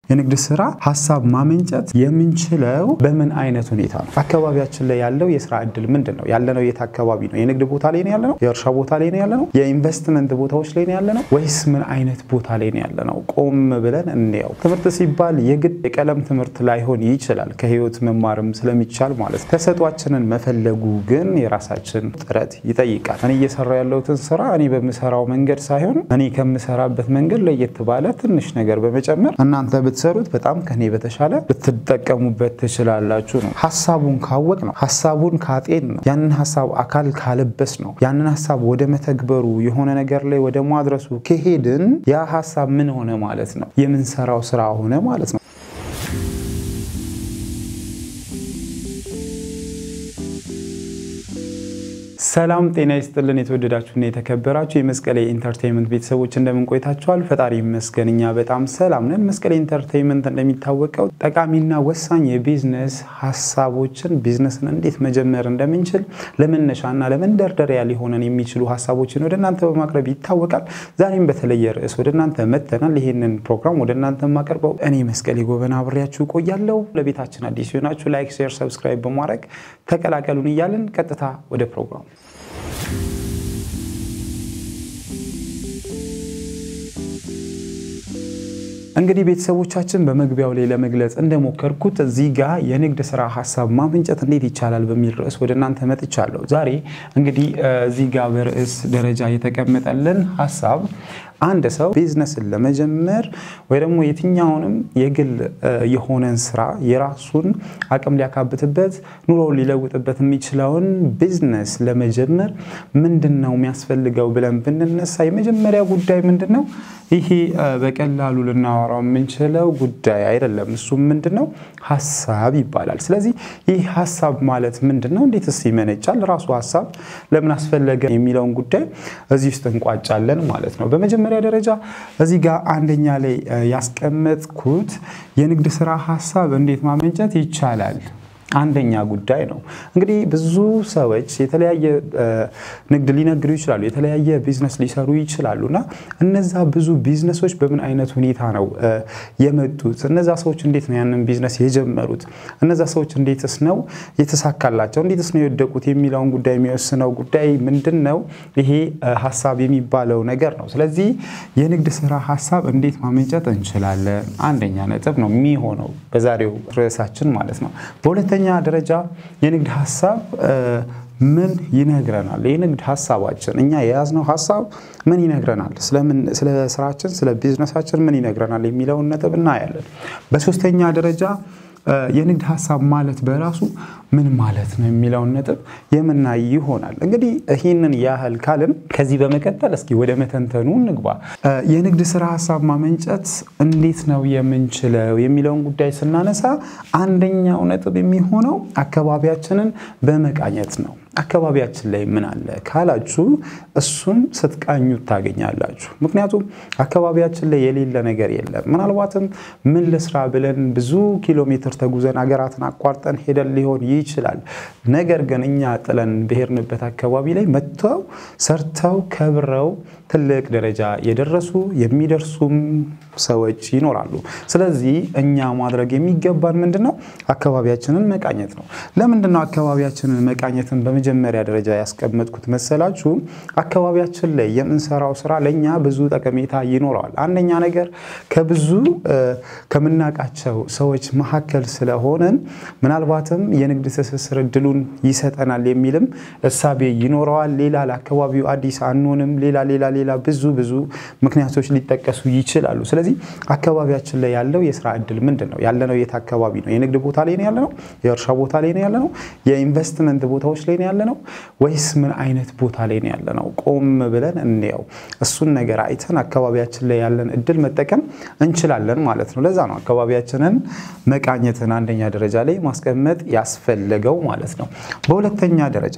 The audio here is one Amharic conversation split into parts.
የንግድ ስራ ሀሳብ ማመንጨት የምንችለው በምን አይነት ሁኔታ ነው? አካባቢያችን ላይ ያለው የስራ እድል ምንድን ነው? ያለነው የት አካባቢ ነው? የንግድ ቦታ ላይ ነው ያለነው? የእርሻ ቦታ ላይ ነው ያለነው? የኢንቨስትመንት ቦታዎች ላይ ነው ያለነው? ወይስ ምን አይነት ቦታ ላይ ነው ያለነው? ቆም ብለን እንየው። ትምህርት ሲባል የግድ የቀለም ትምህርት ላይሆን ይችላል፣ ከህይወት መማርም ስለሚቻል ማለት ነው። ተሰጧችንን መፈለጉ ግን የራሳችን ጥረት ይጠይቃል። እኔ እየሰራ ያለሁትን ስራ እኔ በምሰራው መንገድ ሳይሆን እኔ ከምሰራበት መንገድ ለየት ባለ ትንሽ ነገር በመጨመር እናንተ ብትሰሩት በጣም ከኔ በተሻለ ልትጠቀሙበት ትችላላችሁ ነው። ሀሳቡን ካወቅ ነው፣ ሀሳቡን ካጤን ነው፣ ያንን ሀሳብ አካል ካለበስ ነው፣ ያንን ሀሳብ ወደ መተግበሩ የሆነ ነገር ላይ ወደ ማድረሱ ከሄድን ያ ሀሳብ ምን ሆነ ማለት ነው? የምንሰራው ስራ ሆነ ማለት ነው። ሰላም ጤና ይስጥልን። የተወደዳችሁና የተከበራችሁ የመስቀሌ ኢንተርቴንመንት ቤተሰቦች እንደምን ቆይታችኋል? ፈጣሪ ይመስገን እኛ በጣም ሰላም ነን። መስቀሌ ኢንተርቴንመንት እንደሚታወቀው ጠቃሚና ወሳኝ የቢዝነስ ሀሳቦችን ቢዝነስን እንዴት መጀመር እንደምንችል ለመነሻና ለመንደርደሪያ ሊሆነን የሚችሉ ሀሳቦችን ወደ እናንተ በማቅረብ ይታወቃል። ዛሬም በተለየ ርዕስ ወደ እናንተ መጥተናል። ይህንን ፕሮግራም ወደ እናንተ የማቀርበው እኔ መስቀሌ ጎበና አብሬያችሁ ቆያለሁ። ለቤታችን አዲስ ሲሆናችሁ ላይክ፣ ሼር፣ ሰብስክራይብ በማድረግ ተቀላቀሉን እያልን ቀጥታ ወደ ፕሮግራሙ እንግዲህ ቤተሰቦቻችን በመግቢያው ላይ ለመግለጽ እንደሞከርኩት እዚህ ጋር የንግድ ስራ ሀሳብ ማመንጨት እንዴት ይቻላል በሚል ርዕስ ወደ እናንተ መጥቻለሁ። ዛሬ እንግዲህ እዚህ ጋር በርዕስ ደረጃ የተቀመጠልን ሀሳብ አንድ ሰው ቢዝነስን ለመጀመር ወይ ደግሞ የትኛውንም የግል የሆነን ስራ የራሱን አቅም ሊያካብትበት ኑሮውን ሊለውጥበት የሚችለውን ቢዝነስ ለመጀመር ምንድን ነው የሚያስፈልገው ብለን ብንነሳ የመጀመሪያ ጉዳይ ምንድን ነው? ይሄ በቀላሉ ልናወራው የምንችለው ጉዳይ አይደለም። እሱም ምንድን ነው? ሀሳብ ይባላል። ስለዚህ ይህ ሀሳብ ማለት ምንድን ነው? እንዴትስ ይመነጫል? ራሱ ሀሳብ ለምን አስፈለገ የሚለውን ጉዳይ እዚህ ውስጥ እንቋጫለን ማለት ነው። በመጀመሪያ ደረጃ እዚህ ጋር አንደኛ ላይ ያስቀመጥኩት የንግድ ስራ ሀሳብ እንዴት ማመንጨት ይቻላል አንደኛ ጉዳይ ነው። እንግዲህ ብዙ ሰዎች የተለያየ ንግድ ሊነግዱ ይችላሉ፣ የተለያየ ቢዝነስ ሊሰሩ ይችላሉ እና እነዛ ብዙ ቢዝነሶች በምን አይነት ሁኔታ ነው የመጡት? እነዛ ሰዎች እንዴት ነው ያንን ቢዝነስ የጀመሩት? እነዛ ሰዎች እንዴትስ ነው የተሳካላቸው? እንዴትስ ነው የወደቁት? የሚለውን ጉዳይ የሚወስነው ጉዳይ ምንድን ነው? ይሄ ሀሳብ የሚባለው ነገር ነው። ስለዚህ የንግድ ስራ ሀሳብ እንዴት ማመንጨት እንችላለን? አንደኛ ነጥብ ነው የሚሆነው በዛሬው ርዕሳችን ማለት ነው። በሁለተኛ ደረጃ የንግድ ሀሳብ ምን ይነግረናል? የንግድ ሀሳባችን እኛ የያዝነው ሀሳብ ምን ይነግረናል? ስለ ስራችን፣ ስለ ቢዝነሳችን ምን ይነግረናል የሚለውን ነጥብ እናያለን። በሶስተኛ ደረጃ የንግድ ሀሳብ ማለት በራሱ ምን ማለት ነው የሚለውን ነጥብ የምናይ ይሆናል። እንግዲህ ይህንን ያህል ካልን ከዚህ በመቀጠል እስኪ ወደ መተንተኑ እንግባ። የንግድ ስራ ሀሳብ ማመንጨት እንዴት ነው የምንችለው የሚለውን ጉዳይ ስናነሳ አንደኛው ነጥብ የሚሆነው አካባቢያችንን በመቃኘት ነው። አካባቢያችን ላይ ምን አለ ካላችሁ እሱን ስትቃኙት ታገኛላችሁ። ምክንያቱም አካባቢያችን ላይ የሌለ ነገር የለም። ምናልባትም ምን ልስራ ብለን ብዙ ኪሎ ሜትር ተጉዘን ሀገራትን አቋርጠን ሄደን ሊሆን ይችላል። ነገር ግን እኛ ጥለን ብሄርንበት አካባቢ ላይ መጥተው ሰርተው ከብረው ትልቅ ደረጃ የደረሱ የሚደርሱም ሰዎች ይኖራሉ። ስለዚህ እኛ ማድረግ የሚገባን ምንድን ነው? አካባቢያችንን መቃኘት ነው። ለምንድን ነው አካባቢያችንን መቃኘትን በመጀመሪያ ደረጃ ያስቀመጥኩት መሰላችሁ? አካባቢያችን ላይ የምንሰራው ስራ ለእኛ ብዙ ጠቀሜታ ይኖረዋል። አንደኛ ነገር ከብዙ ከምናውቃቸው ሰዎች መካከል ስለሆነን ምናልባትም የንግድ ትስስር እድሉን ይሰጠናል የሚልም እሳቤ ይኖረዋል። ሌላ ለአካባቢው አዲስ አንሆንም። ሌላ ሌላ ሌላ ብዙ ብዙ ምክንያቶች ሊጠቀሱ ይችላሉ። ስለዚህ አካባቢያችን ላይ ያለው የስራ እድል ምንድን ነው? ያለነው የት አካባቢ ነው? የንግድ ቦታ ላይ ነው ያለነው? የእርሻ ቦታ ላይ ነው ያለነው? የኢንቨስትመንት ቦታዎች ላይ ነው ያለነው? ወይስ ምን አይነት ቦታ ላይ ነው ያለነው? ቆም ብለን እንየው። እሱን ነገር አይተን አካባቢያችን ላይ ያለን እድል መጠቀም እንችላለን ማለት ነው። ለዛ ነው አካባቢያችንን መቃኘትን አንደኛ ደረጃ ላይ ማስቀመጥ ያስፈለገው ማለት ነው። በሁለተኛ ደረጃ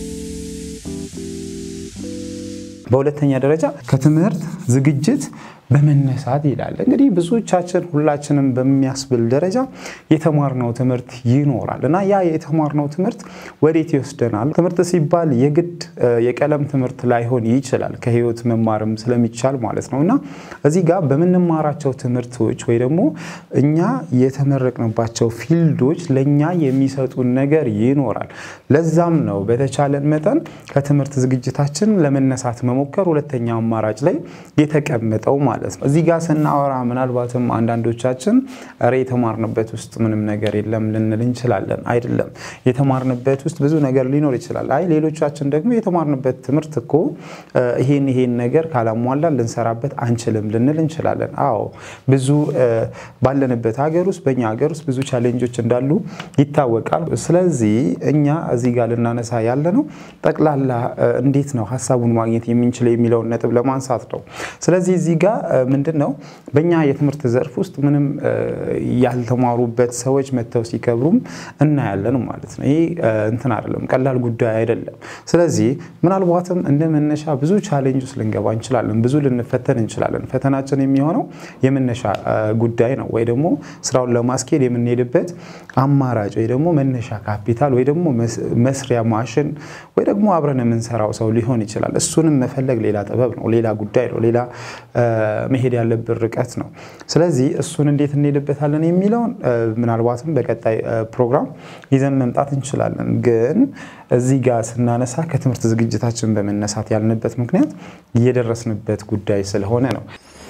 በሁለተኛ ደረጃ ከትምህርት ዝግጅት በመነሳት ይላል። እንግዲህ ብዙዎቻችን ሁላችንም በሚያስብል ደረጃ የተማርነው ትምህርት ይኖራል እና ያ የተማርነው ትምህርት ወዴት ይወስደናል? ትምህርት ሲባል የግድ የቀለም ትምህርት ላይሆን ይችላል ከህይወት መማርም ስለሚቻል ማለት ነው እና እዚህ ጋር በምንማራቸው ትምህርቶች ወይ ደግሞ እኛ የተመረቅንባቸው ፊልዶች ለእኛ የሚሰጡን ነገር ይኖራል። ለዛም ነው በተቻለን መጠን ከትምህርት ዝግጅታችን ለመነሳት መሞከር ሁለተኛ አማራጭ ላይ የተቀመጠው ማለት ነው። እዚህ ጋር ስናወራ ምናልባትም አንዳንዶቻችን ኧረ የተማርንበት ውስጥ ምንም ነገር የለም ልንል እንችላለን። አይደለም፣ የተማርንበት ውስጥ ብዙ ነገር ሊኖር ይችላል። አይ ሌሎቻችን ደግሞ የተማርንበት ትምህርት እኮ ይሄን ይሄን ነገር ካላሟላ ልንሰራበት አንችልም ልንል እንችላለን። አዎ ብዙ ባለንበት ሀገር ውስጥ በእኛ ሀገር ውስጥ ብዙ ቻሌንጆች እንዳሉ ይታወቃል። ስለዚህ እኛ እዚህ ጋር ልናነሳ ያለ ነው ጠቅላላ እንዴት ነው ሀሳቡን ማግኘት የምንችለው የሚለውን ነጥብ ለማንሳት ነው። ስለዚህ እዚህ ጋር ምንድን ነው በእኛ የትምህርት ዘርፍ ውስጥ ምንም ያልተማሩበት ሰዎች መጥተው ሲከብሩም እናያለን ማለት ነው። ይሄ እንትን አይደለም፣ ቀላል ጉዳይ አይደለም። ስለዚህ ምናልባትም እንደ መነሻ ብዙ ቻሌንጅ ውስጥ ልንገባ እንችላለን፣ ብዙ ልንፈተን እንችላለን። ፈተናችን የሚሆነው የመነሻ ጉዳይ ነው ወይ ደግሞ ስራውን ለማስኬድ የምንሄድበት አማራጭ ወይ ደግሞ መነሻ ካፒታል ወይ ደግሞ መስሪያ ማሽን ወይ ደግሞ አብረን የምንሰራው ሰው ሊሆን ይችላል። እሱንም መፈለግ ሌላ ጥበብ ነው፣ ሌላ ጉዳይ ነው፣ ሌላ መሄድ ያለብን ርቀት ነው። ስለዚህ እሱን እንዴት እንሄድበታለን የሚለውን ምናልባትም በቀጣይ ፕሮግራም ይዘን መምጣት እንችላለን። ግን እዚህ ጋር ስናነሳ ከትምህርት ዝግጅታችን በመነሳት ያልንበት ምክንያት እየደረስንበት ጉዳይ ስለሆነ ነው።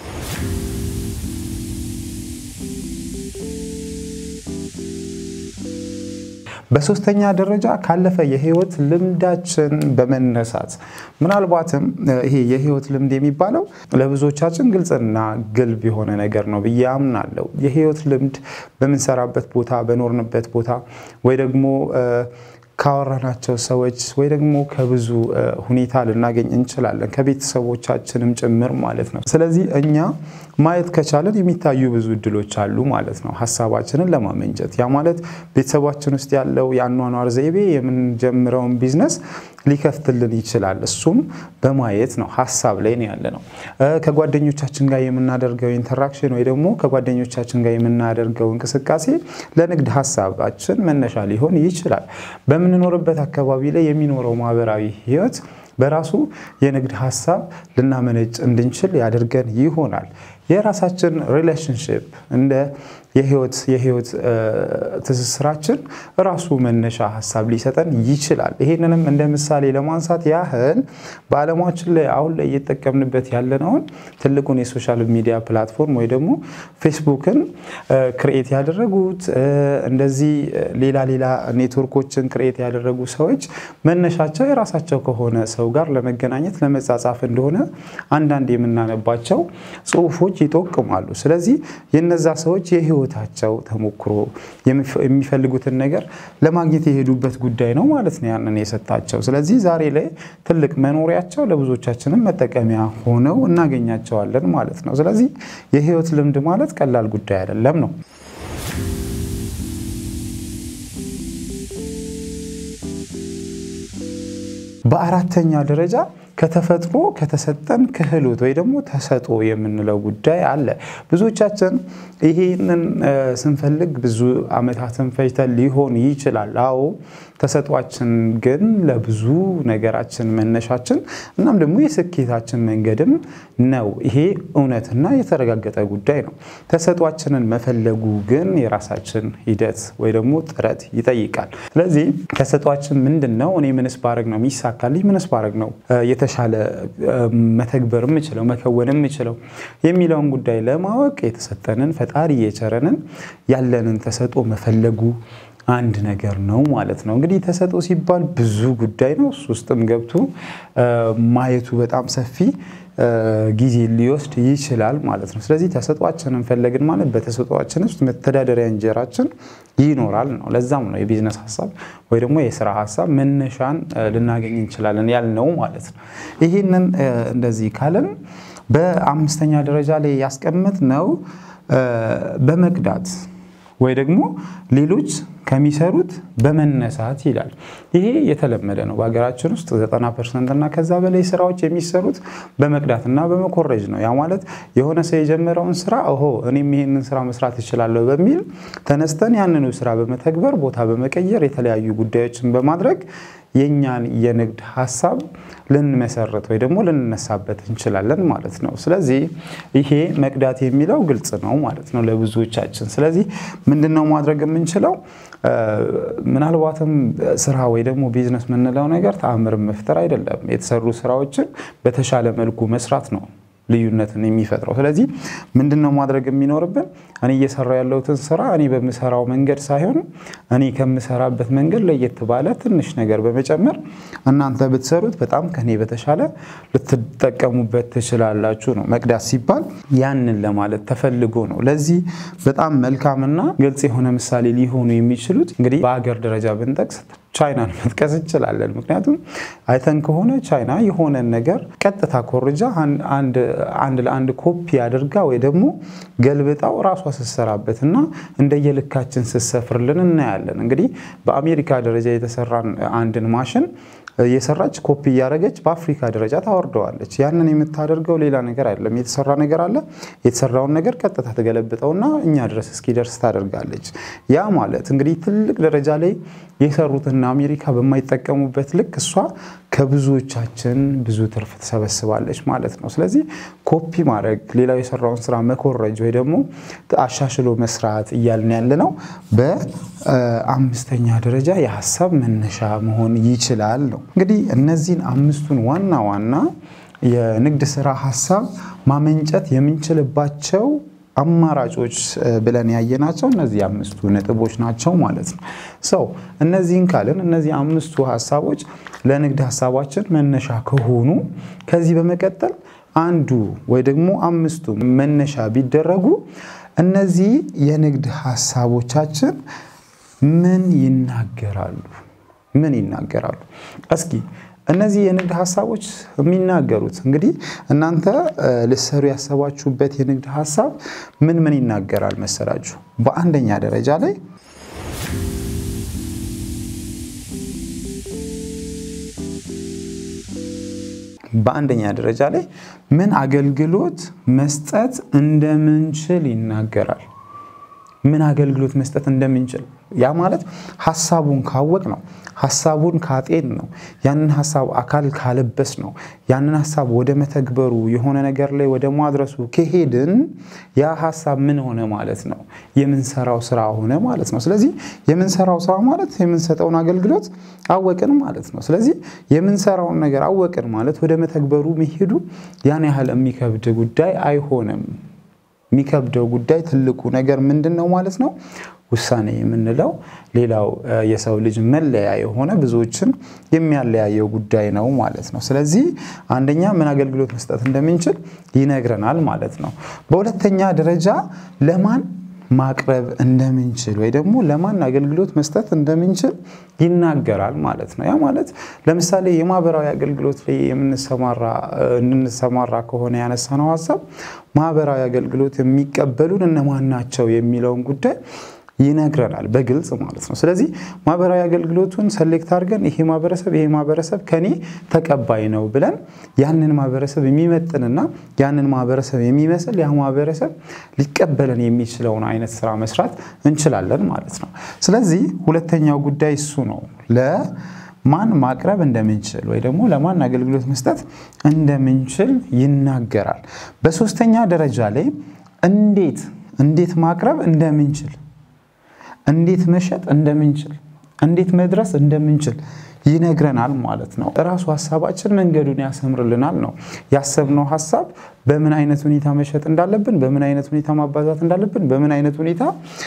በሶስተኛ ደረጃ ካለፈ የህይወት ልምዳችን በመነሳት ምናልባትም ይሄ የህይወት ልምድ የሚባለው ለብዙዎቻችን ግልጽና ግልብ የሆነ ነገር ነው ብዬ አምናለሁ። የህይወት ልምድ በምንሰራበት ቦታ፣ በኖርንበት ቦታ ወይ ደግሞ ካወራናቸው ሰዎች ወይ ደግሞ ከብዙ ሁኔታ ልናገኝ እንችላለን፣ ከቤተሰቦቻችንም ጭምር ማለት ነው። ስለዚህ እኛ ማየት ከቻለን የሚታዩ ብዙ እድሎች አሉ ማለት ነው፣ ሀሳባችንን ለማመንጨት። ያ ማለት ቤተሰባችን ውስጥ ያለው የአኗኗር ዘይቤ የምንጀምረውን ቢዝነስ ሊከፍትልን ይችላል። እሱም በማየት ነው፣ ሀሳብ ላይ ነው ያለ ነው። ከጓደኞቻችን ጋር የምናደርገው ኢንተራክሽን ወይ ደግሞ ከጓደኞቻችን ጋር የምናደርገው እንቅስቃሴ ለንግድ ሀሳባችን መነሻ ሊሆን ይችላል። በምንኖርበት አካባቢ ላይ የሚኖረው ማህበራዊ ህይወት በራሱ የንግድ ሀሳብ ልናመነጭ እንድንችል ያደርገን ይሆናል። የራሳችን ሪሌሽንሽፕ እንደ የህይወት የህይወት ትስስራችን ራሱ መነሻ ሀሳብ ሊሰጠን ይችላል። ይሄንንም እንደ ምሳሌ ለማንሳት ያህል በዓለማችን ላይ አሁን ላይ እየተጠቀምንበት ያለነውን ትልቁን የሶሻል ሚዲያ ፕላትፎርም ወይ ደግሞ ፌስቡክን ክርኤት ያደረጉት እንደዚህ ሌላ ሌላ ኔትወርኮችን ክርኤት ያደረጉ ሰዎች መነሻቸው የራሳቸው ከሆነ ሰው ጋር ለመገናኘት ለመጻጻፍ እንደሆነ አንዳንድ የምናነባቸው ጽሁፎች ይጠቁማሉ። ስለዚህ የነዛ ሰዎች የህይወታቸው ተሞክሮ የሚፈልጉትን ነገር ለማግኘት የሄዱበት ጉዳይ ነው ማለት ነው ያንን የሰጣቸው። ስለዚህ ዛሬ ላይ ትልቅ መኖሪያቸው ለብዙዎቻችንም መጠቀሚያ ሆነው እናገኛቸዋለን ማለት ነው። ስለዚህ የህይወት ልምድ ማለት ቀላል ጉዳይ አይደለም ነው። በአራተኛ ደረጃ ከተፈጥሮ ከተሰጠን ክህሎት ወይ ደግሞ ተሰጥኦ የምንለው ጉዳይ አለ። ብዙዎቻችን ይሄንን ስንፈልግ ብዙ ዓመታትን ፈጅተን ሊሆን ይችላል። አዎ ተሰጧችን ግን ለብዙ ነገራችን መነሻችን እናም ደግሞ የስኬታችን መንገድም ነው። ይሄ እውነትና የተረጋገጠ ጉዳይ ነው። ተሰጧችንን መፈለጉ ግን የራሳችን ሂደት ወይ ደግሞ ጥረት ይጠይቃል። ስለዚህ ተሰጧችን ምንድን ነው? እኔ ምንስ ባረግ ነው የሚሳካልኝ? ምንስ ባረግ ነው የተሻለ መተግበር የምችለው መከወን የምችለው የሚለውን ጉዳይ ለማወቅ የተሰጠንን ፈጣሪ የቸረንን ያለንን ተሰጥኦ መፈለጉ አንድ ነገር ነው ማለት ነው። እንግዲህ ተሰጥኦ ሲባል ብዙ ጉዳይ ነው። እሱ ውስጥም ገብቶ ማየቱ በጣም ሰፊ ጊዜ ሊወስድ ይችላል ማለት ነው። ስለዚህ ተሰጧችንን ፈለግን ማለት በተሰጧችን ውስጥ መተዳደሪያ እንጀራችን ይኖራል ነው። ለዛም ነው የቢዝነስ ሀሳብ ወይ ደግሞ የስራ ሀሳብ መነሻን ልናገኝ እንችላለን ያልነው ማለት ነው። ይህንን እንደዚህ ካለን በአምስተኛ ደረጃ ላይ ያስቀመጥ ነው በመቅዳት ወይ ደግሞ ሌሎች ከሚሰሩት በመነሳት ይላል። ይሄ የተለመደ ነው በሀገራችን ውስጥ 90 ፐርሰንት እና ከዛ በላይ ስራዎች የሚሰሩት በመቅዳትና በመኮረጅ ነው። ያ ማለት የሆነ ሰው የጀመረውን ስራ ኦሆ እኔም ይሄንን ስራ መስራት እችላለሁ በሚል ተነስተን ያንኑ ስራ በመተግበር ቦታ በመቀየር የተለያዩ ጉዳዮችን በማድረግ የእኛን የንግድ ሀሳብ ልንመሰረት ወይ ደግሞ ልንነሳበት እንችላለን ማለት ነው። ስለዚህ ይሄ መቅዳት የሚለው ግልጽ ነው ማለት ነው ለብዙዎቻችን። ስለዚህ ምንድን ነው ማድረግ የምንችለው? ምናልባትም ስራ ወይ ደግሞ ቢዝነስ የምንለው ነገር ተአምርን መፍጠር አይደለም። የተሰሩ ስራዎችን በተሻለ መልኩ መስራት ነው ልዩነትን የሚፈጥረው። ስለዚህ ምንድን ነው ማድረግ የሚኖርብን? እኔ እየሰራው ያለሁትን ስራ እኔ በምሰራው መንገድ ሳይሆን እኔ ከምሰራበት መንገድ ለየት ባለ ትንሽ ነገር በመጨመር እናንተ ብትሰሩት በጣም ከኔ በተሻለ ልትጠቀሙበት ትችላላችሁ ነው። መቅዳት ሲባል ያንን ለማለት ተፈልጎ ነው። ለዚህ በጣም መልካምና ግልጽ የሆነ ምሳሌ ሊሆኑ የሚችሉት እንግዲህ በሀገር ደረጃ ብንጠቅስ ቻይናን መጥቀስ እንችላለን። ምክንያቱም አይተን ከሆነ ቻይና የሆነን ነገር ቀጥታ ኮርጃ አንድ ለአንድ ኮፒ አድርጋ ወይ ደግሞ ገልብጣው ራሷ ስትሰራበት እና እንደየልካችን ስትሰፍርልን እናያለን። እንግዲህ በአሜሪካ ደረጃ የተሰራን አንድን ማሽን የሰራች ኮፒ እያደረገች በአፍሪካ ደረጃ ታወርደዋለች። ያንን የምታደርገው ሌላ ነገር አይደለም። የተሰራ ነገር አለ። የተሰራውን ነገር ቀጥታ ትገለብጠውና እኛ ድረስ እስኪደርስ ታደርጋለች። ያ ማለት እንግዲህ ትልቅ ደረጃ ላይ የሰሩትና አሜሪካ በማይጠቀሙበት ልክ እሷ ከብዙዎቻችን ብዙ ትርፍ ትሰበስባለች ማለት ነው። ስለዚህ ኮፒ ማድረግ፣ ሌላው የሰራውን ስራ መኮረጅ ወይ ደግሞ አሻሽሎ መስራት እያልን ያለ ነው። በአምስተኛ ደረጃ የሀሳብ መነሻ መሆን ይችላል ነው። እንግዲህ እነዚህን አምስቱን ዋና ዋና የንግድ ስራ ሀሳብ ማመንጨት የምንችልባቸው አማራጮች ብለን ያየናቸው እነዚህ አምስቱ ነጥቦች ናቸው ማለት ነው። ሰው እነዚህን ካልን እነዚህ አምስቱ ሀሳቦች ለንግድ ሀሳባችን መነሻ ከሆኑ ከዚህ በመቀጠል አንዱ ወይ ደግሞ አምስቱ መነሻ ቢደረጉ እነዚህ የንግድ ሀሳቦቻችን ምን ይናገራሉ? ምን ይናገራሉ? እስኪ እነዚህ የንግድ ሀሳቦች የሚናገሩት እንግዲህ እናንተ ልሰሩ ያሰባችሁበት የንግድ ሀሳብ ምን ምን ይናገራል መሰላችሁ? በአንደኛ ደረጃ ላይ በአንደኛ ደረጃ ላይ ምን አገልግሎት መስጠት እንደምንችል ይናገራል። ምን አገልግሎት መስጠት እንደምንችል ያ ማለት ሀሳቡን ካወቅ ነው። ሀሳቡን ካጤን ነው። ያንን ሀሳብ አካል ካለበስ ነው። ያንን ሀሳብ ወደ መተግበሩ የሆነ ነገር ላይ ወደ ማድረሱ ከሄድን ያ ሀሳብ ምን ሆነ ማለት ነው? የምንሰራው ስራ ሆነ ማለት ነው። ስለዚህ የምንሰራው ስራ ማለት የምንሰጠውን አገልግሎት አወቅን ማለት ነው። ስለዚህ የምንሰራውን ነገር አወቅን ማለት ወደ መተግበሩ መሄዱ ያን ያህል የሚከብድ ጉዳይ አይሆንም። የሚከብደው ጉዳይ ትልቁ ነገር ምንድን ነው ማለት ነው? ውሳኔ የምንለው ሌላው የሰው ልጅ መለያ የሆነ ብዙዎችን የሚያለያየው ጉዳይ ነው ማለት ነው። ስለዚህ አንደኛ ምን አገልግሎት መስጠት እንደምንችል ይነግረናል ማለት ነው። በሁለተኛ ደረጃ ለማን ማቅረብ እንደምንችል ወይ ደግሞ ለማን አገልግሎት መስጠት እንደምንችል ይናገራል ማለት ነው። ያ ማለት ለምሳሌ የማህበራዊ አገልግሎት ላይ የምንሰማራ እንሰማራ ከሆነ ያነሳነው ሀሳብ ማህበራዊ አገልግሎት የሚቀበሉን እነማን ናቸው የሚለውን ጉዳይ ይነግረናል በግልጽ ማለት ነው። ስለዚህ ማህበራዊ አገልግሎቱን ሰሌክት አድርገን ይሄ ማህበረሰብ ይሄ ማህበረሰብ ከኔ ተቀባይ ነው ብለን ያንን ማህበረሰብ የሚመጥንና ያንን ማህበረሰብ የሚመስል ያ ማህበረሰብ ሊቀበለን የሚችለውን አይነት ስራ መስራት እንችላለን ማለት ነው። ስለዚህ ሁለተኛው ጉዳይ እሱ ነው። ለማን ማቅረብ እንደምንችል ወይ ደግሞ ለማን አገልግሎት መስጠት እንደምንችል ይናገራል። በሶስተኛ ደረጃ ላይ እንዴት እንዴት ማቅረብ እንደምንችል እንዴት መሸጥ እንደምንችል እንዴት መድረስ እንደምንችል ይነግረናል ማለት ነው። እራሱ ሀሳባችን መንገዱን ያሰምርልናል ነው። ያሰብነው ሀሳብ በምን አይነት ሁኔታ መሸጥ እንዳለብን፣ በምን አይነት ሁኔታ ማባዛት እንዳለብን፣ በምን አይነት ሁኔታ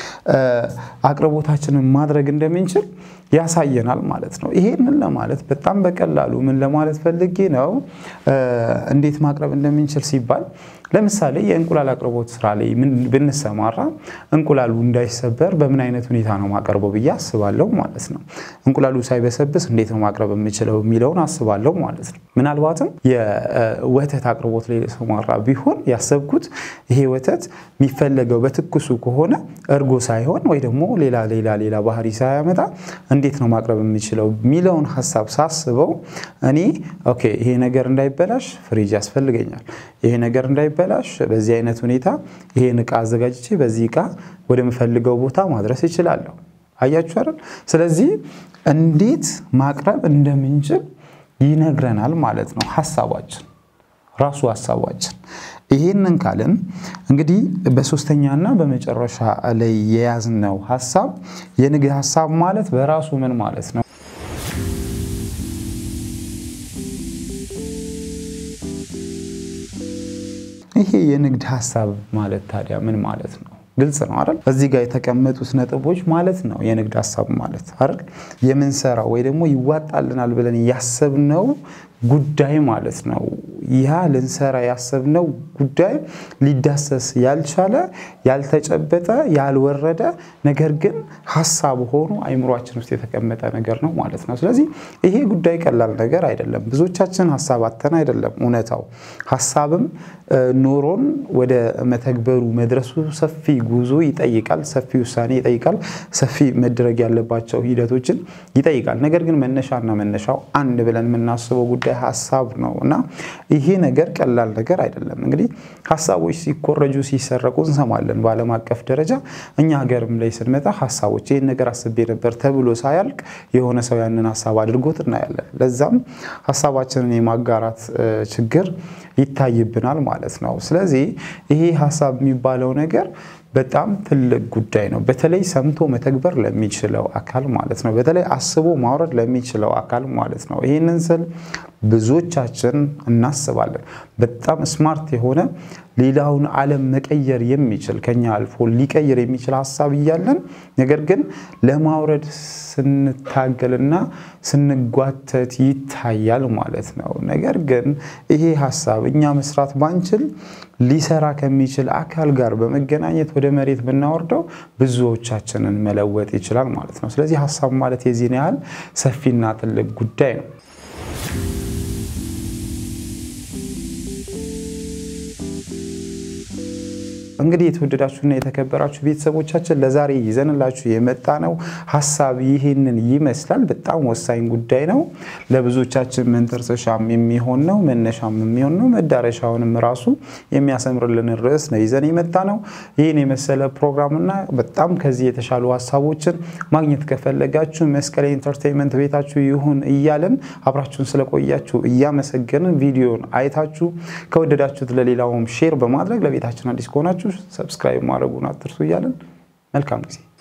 አቅርቦታችንን ማድረግ እንደምንችል ያሳየናል ማለት ነው። ይሄንን ለማለት በጣም በቀላሉ ምን ለማለት ፈልጌ ነው፣ እንዴት ማቅረብ እንደምንችል ሲባል ለምሳሌ የእንቁላል አቅርቦት ስራ ላይ ብንሰማራ እንቁላሉ እንዳይሰበር በምን አይነት ሁኔታ ነው ማቀርበው ብዬ አስባለሁ ማለት ነው። እንቁላሉ ሳይበሰብስ እንዴት ነው ማቅረብ የምችለው የሚለውን አስባለሁ ማለት ነው። ምናልባትም የወተት አቅርቦት ላይ ሰማራ ጠንካራ ቢሆን ያሰብኩት ይሄ ወተት የሚፈለገው በትኩሱ ከሆነ እርጎ ሳይሆን ወይ ደግሞ ሌላ ሌላ ሌላ ባህሪ ሳያመጣ እንዴት ነው ማቅረብ የሚችለው የሚለውን ሀሳብ ሳስበው እኔ ኦኬ ይሄ ነገር እንዳይበላሽ ፍሪጅ ያስፈልገኛል። ይሄ ነገር እንዳይበላሽ በዚህ አይነት ሁኔታ ይሄን እቃ አዘጋጅቼ በዚህ እቃ ወደምፈልገው ቦታ ማድረስ እችላለሁ። አያችሁ አይደል? ስለዚህ እንዴት ማቅረብ እንደምንችል ይነግረናል ማለት ነው ሀሳባችን ራሱ ሀሳባችን። ይህንን ካልን እንግዲህ በሶስተኛና በመጨረሻ ላይ የያዝነው ሀሳብ የንግድ ሀሳብ ማለት በራሱ ምን ማለት ነው? ይሄ የንግድ ሀሳብ ማለት ታዲያ ምን ማለት ነው? ግልጽ ነው አይደል? እዚህ ጋር የተቀመጡት ነጥቦች ማለት ነው የንግድ ሀሳብ ማለት አይደል? የምንሰራው ወይ ደግሞ ይዋጣልናል ብለን ያሰብነው ጉዳይ ማለት ነው። ያ ልንሰራ ያሰብነው ጉዳይ ሊዳሰስ ያልቻለ ያልተጨበጠ፣ ያልወረደ ነገር ግን ሀሳብ ሆኖ አይምሯችን ውስጥ የተቀመጠ ነገር ነው ማለት ነው። ስለዚህ ይሄ ጉዳይ ቀላል ነገር አይደለም። ብዙዎቻችን ሀሳብ አተን አይደለም እውነታው ሀሳብም ኖሮን ወደ መተግበሩ መድረሱ ሰፊ ጉዞ ይጠይቃል፣ ሰፊ ውሳኔ ይጠይቃል፣ ሰፊ መደረግ ያለባቸው ሂደቶችን ይጠይቃል። ነገር ግን መነሻና መነሻው አንድ ብለን የምናስበው ጉዳይ ሀሳብ ነው እና ይሄ ነገር ቀላል ነገር አይደለም። እንግዲህ ሀሳቦች ሲኮረጁ ሲሰረቁ እንሰማለን በዓለም አቀፍ ደረጃ። እኛ ሀገርም ላይ ስንመጣ ሀሳቦች ይህን ነገር አስቤ ነበር ተብሎ ሳያልቅ የሆነ ሰው ያንን ሀሳብ አድርጎት እናያለን። ለዛም ሀሳባችንን የማጋራት ችግር ይታይብናል ማለት ነው። ስለዚህ ይሄ ሀሳብ የሚባለው ነገር በጣም ትልቅ ጉዳይ ነው። በተለይ ሰምቶ መተግበር ለሚችለው አካል ማለት ነው። በተለይ አስቦ ማውረድ ለሚችለው አካል ማለት ነው። ይህንን ስል ብዙዎቻችን እናስባለን በጣም ስማርት የሆነ ሌላውን ዓለም መቀየር የሚችል ከኛ አልፎ ሊቀይር የሚችል ሀሳብ እያለን ነገር ግን ለማውረድ ስንታገልና ስንጓተት ይታያል ማለት ነው። ነገር ግን ይሄ ሀሳብ እኛ መስራት ባንችል ሊሰራ ከሚችል አካል ጋር በመገናኘት ወደ መሬት ብናወርደው ብዙዎቻችንን መለወጥ ይችላል ማለት ነው። ስለዚህ ሀሳብ ማለት የዚህን ያህል ሰፊና ትልቅ ጉዳይ ነው። እንግዲህ የተወደዳችሁና የተከበራችሁ ቤተሰቦቻችን ለዛሬ ይዘንላችሁ የመጣ ነው ሀሳብ ይህንን ይመስላል። በጣም ወሳኝ ጉዳይ ነው። ለብዙዎቻችን መንተርሰሻም የሚሆን ነው፣ መነሻም የሚሆን ነው፣ መዳረሻውንም ራሱ የሚያሰምርልን ርዕስ ነው ይዘን የመጣ ነው። ይህን የመሰለ ፕሮግራምና በጣም ከዚህ የተሻሉ ሀሳቦችን ማግኘት ከፈለጋችሁ መስቀል ኢንተርቴንመንት ቤታችሁ ይሁን እያለን አብራችሁን ስለቆያችሁ እያመሰገንን ቪዲዮን አይታችሁ ከወደዳችሁት ለሌላውም ሼር በማድረግ ለቤታችን አዲስ ከሆናችሁ ሰብስክራይብ ማድረጉን አትርሱ እያለን መልካም ጊዜ